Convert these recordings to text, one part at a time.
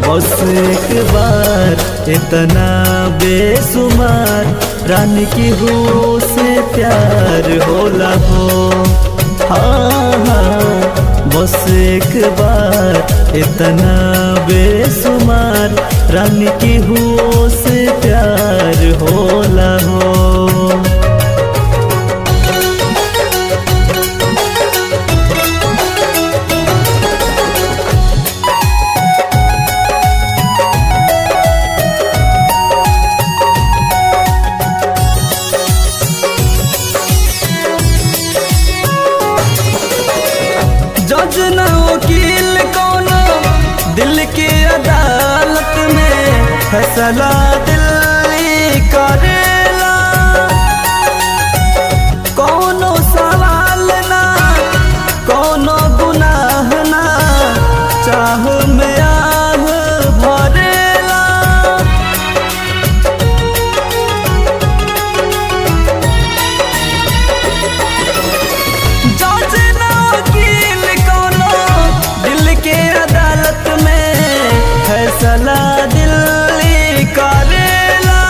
बस एक बार इतना बेसुमार रानी की हो से प्यार होला हो हाँ हाँ बस एक बार इतना बेसुमार रानी की हो से प्यार होला हो जज न वकील कोनो दिल की अदालत में फैसला दिल्ली करेला कोनो सवाल ना कोनो गुनाह ना चाह में आह भरेला जज न वकील कोनो दिल के अदालत में फैसला दिल्ली करेला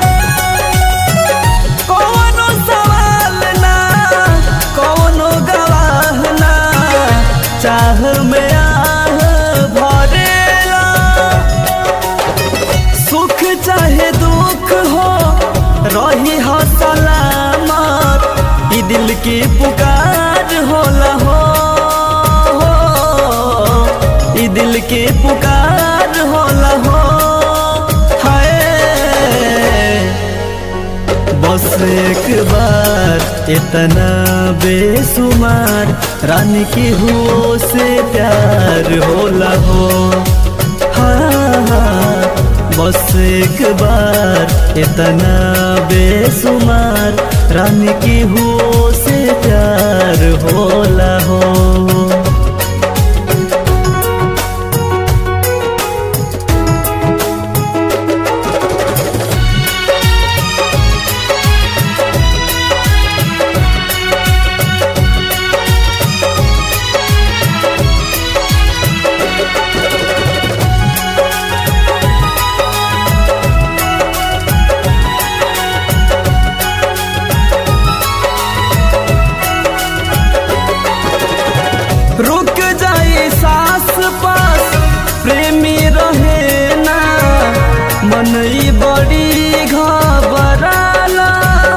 कोनो सवाल ना कोनो गवाह ना चाह में आह भरेला सुख चाहे दुख हो रही हो सलामत ई दिल की पुकार होला हो ई दिल की पुकार होला हो हाय बस एक बार इतना बेसुमार रानी की हो से प्यार होला हो हाँ हाँ बस एक बार इतना बेसुमार रानी की हो से प्यार होला हो रुक जाई सास पास प्रेमी रहे ना मन ई बड़ी घबराला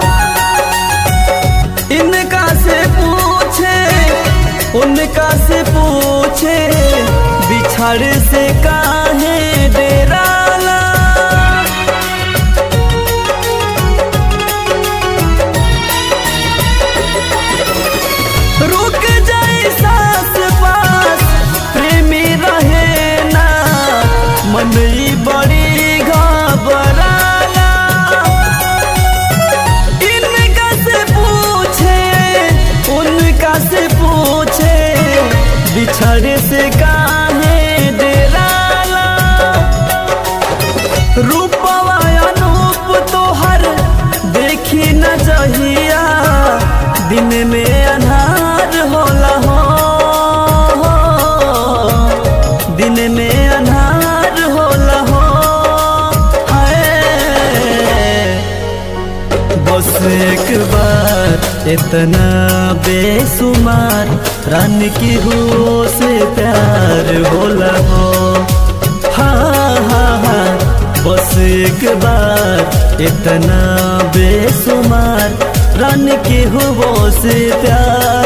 इनका से पूछे उनका से पूछे बिछड़ से काहे डेराला रुक जाए सास पास प्रेमी रहे ना मन ई बड़ी घबराला इनका से पूछे उनका से पूछे बिछड़े से काहे डेराला रूपवा अनूप तोहर देखी न जहिया दिन में अन्हार होला हो दिन में अन्हार होला हो हाय बस एक बार इतना बेसुमार रानी की हो से प्यार होला हो हाँ हाँ हाँ बस एक बार इतना बेसुमार रानी की हो से प्यार